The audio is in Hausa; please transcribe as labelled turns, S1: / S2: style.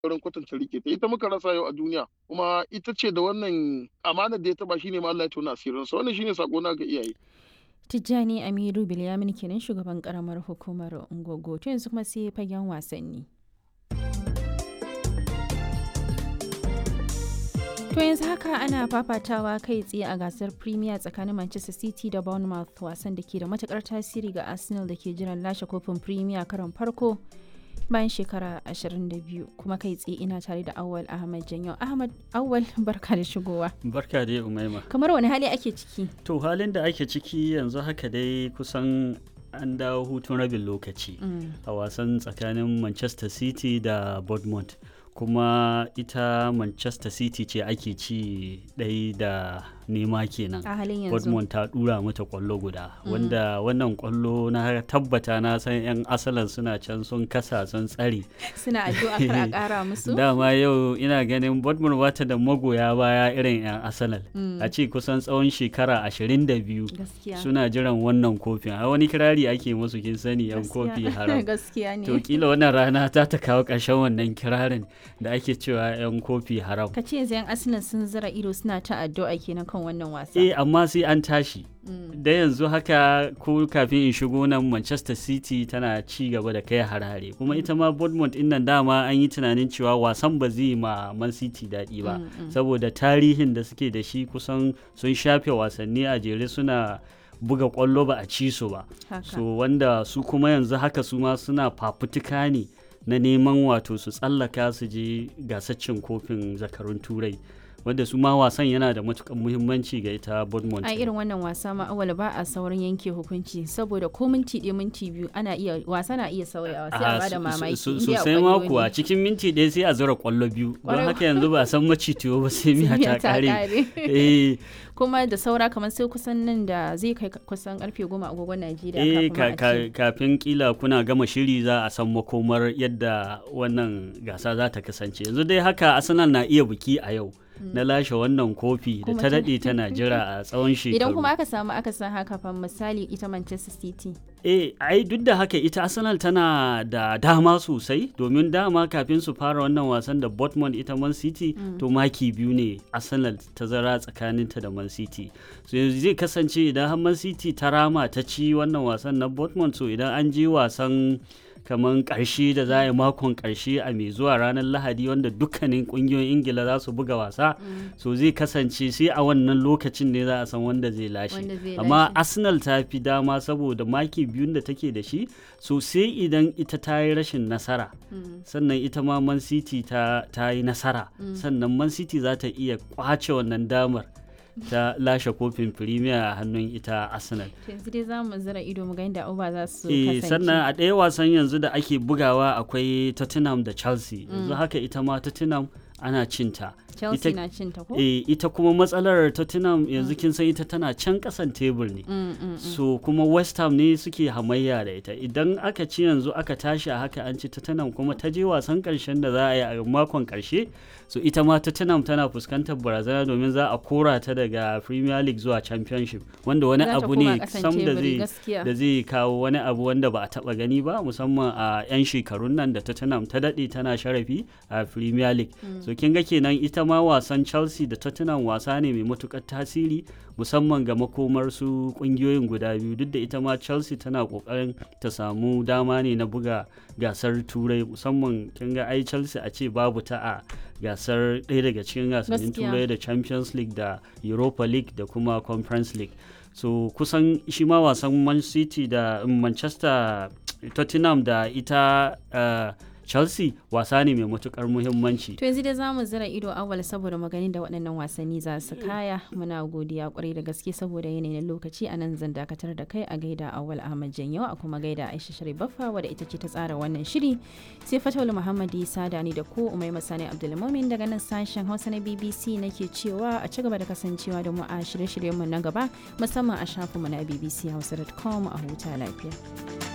S1: wurin kwatanta rike ta ita muka rasa yau a duniya kuma ita ce da wannan amana da ya taba shine ma Allah ya tona asirin sa wannan shine sako na ga iyaye
S2: Tijjani Amiru Bilyamin kenan shugaban karamar hukumar Ungogo to yanzu kuma sai fagen wasanni. To yanzu haka ana fafatawa kai tsaye a gasar Premier tsakanin Manchester City da Bournemouth wasan da ke da matukar tasiri ga Arsenal da ke jiran lashe kofin Premier karon farko bayan shekara 22 kuma kai tsaye ina tare da Awal Ahmad Janyo. Ahmad Awal barka da shigowa.
S3: Barka dai Umaima.
S2: Kamar wani hali ake ciki?
S3: To halin da ake ciki yanzu haka dai kusan an dawo hutun rabin lokaci a wasan tsakanin Manchester City da Bournemouth. kuma ita manchester city ce ake ci ɗai da nema kenan
S2: a halin yanzu
S3: Dortmund ta dura mata kwallo guda wanda wannan kwallo na tabbata na san 'yan asalan suna can sun kasa sun tsare
S2: suna addu'a kar a kara musu
S3: dama yau ina ganin Dortmund bata da magoya baya irin 'yan asalan a ce kusan tsawon shekara 22
S2: gaskiya
S3: suna jiran wannan kofin a wani kirari ake musu kin sani 'yan kofi haram
S2: gaskiya ne
S3: to kila wannan rana ta ta kawo ƙarshen wannan kirarin da ake cewa 'yan kofi haram
S2: ka ce yanzu 'yan arsenal sun zira ido suna ta addu'a kenan kan wannan wasa
S3: eh amma sai an tashi da yanzu haka ko kafin in shigo nan manchester city tana ci gaba da kai harare kuma ita ma bournemouth din nan dama an yi tunanin cewa wasan ba zai ma man city daɗi ba saboda tarihin da suke da shi kusan sun shafe wasanni a jere suna buga kwallo ba a ci su ba so wanda su kuma yanzu haka su ma suna fafutuka ne na neman wato su tsallaka su je gasaccin kofin zakarun turai wanda su ma wasan yana da matukan muhimmanci ga ita Bournemouth.
S2: a irin wannan wasa ma awal ba a saurin yanke hukunci saboda ko minti ɗaya minti biyu ana iya wasa na iya sauyawa sai a bada mamaki
S3: sosai ma kuwa cikin minti ɗaya sai a zura kwallo biyu don haka yanzu ba san macitiyo ba sai miya ta kare
S2: kuma da saura kamar sai kusan nan da zai kai kusan karfe goma agogon Najeriya
S3: eh kafin kila kuna gama shiri za a san makomar yadda wannan gasa za ta kasance yanzu dai haka Arsenal na iya biki a yau na lashe wannan kofi da ta daɗe tana jira a tsawon shekaru.
S2: Idan kuma aka samu aka san haka fa misali ita Manchester City.
S3: Eh, ai duk da haka ita Arsenal tana da dama sosai domin dama kafin su fara wannan wasan da Dortmund ita Man City mm. to maki biyu ne Arsenal ta zara tsakaninta da Man City. So yanzu zai kasance idan har Man City ta rama ta ci wannan wasan na Dortmund so idan an je wasan kamar ƙarshe da za a yi makon ƙarshe a mai zuwa ranar lahadi wanda dukkanin ƙungiyoyin ingila za su buga wasa so zai kasance sai a wannan lokacin ne za a san wanda zai lashe amma arsenal ta fi dama saboda maki biyun da take da shi so sai idan ita ta yi rashin nasara sannan ita ma man city ta yi nasara sannan man city za ta iya kwace wannan damar ta lashe kofin premier a hannun ita arsenal
S2: yanzu dai za mu zira ido mu ga yadda uba za su
S3: kasance sannan a ɗaya wasan yanzu da ake bugawa akwai tottenham da chelsea yanzu haka ita ma tottenham ana cinta
S2: Chelsea na cinta ko?
S3: Eh, ita kuma matsalar Tottenham yanzu kin san ita tana can kasan tebur ne.
S2: Mm, mm,
S3: so kuma West Ham ne suke hamayya da ita. Idan aka ci yanzu aka tashi a haka an ci Tottenham kuma ta je wasan karshen da za a yi a makon karshe. So ita ma Tottenham tana fuskantar barazana domin za a kora ta daga Premier League zuwa Championship wanda wani abu ne sam da zai da zai kawo wani abu wanda ba a taba gani ba musamman a 'yan shekarun nan da Tottenham ta dade tana sharafi a Premier League. Mm. So kin ga kenan ita ma wasan chelsea da tottenham wasa ne mai matukar tasiri musamman ga makomar su kungiyoyin guda biyu duk da ita ma chelsea tana kokarin ta samu dama ne na buga gasar turai musamman kin ga ai chelsea a ce babu ta a gasar ɗaya daga cikin gasannin turai da champions league da europa league da kuma conference league so kusan shi ma wasan man city da manchester tottenham da ita uh, chelsea wasa ne mai matukar muhimmanci
S2: to yanzu dai za mu zira ido awal saboda magani da waɗannan wasanni za su kaya muna godiya kwarai da gaske saboda yanayin lokaci a nan zan dakatar da kai a gaida awal ahmad janyo a kuma gaida aisha shari baffa wadda ita ce ta tsara wannan shiri sai fatawul muhammad isa da ni da ku umai masani abdulmumin daga nan sashen hausa na bbc nake cewa a ci gaba da kasancewa da mu a shirye-shiryenmu na gaba musamman a shafinmu na bbchausa.com a huta lafiya.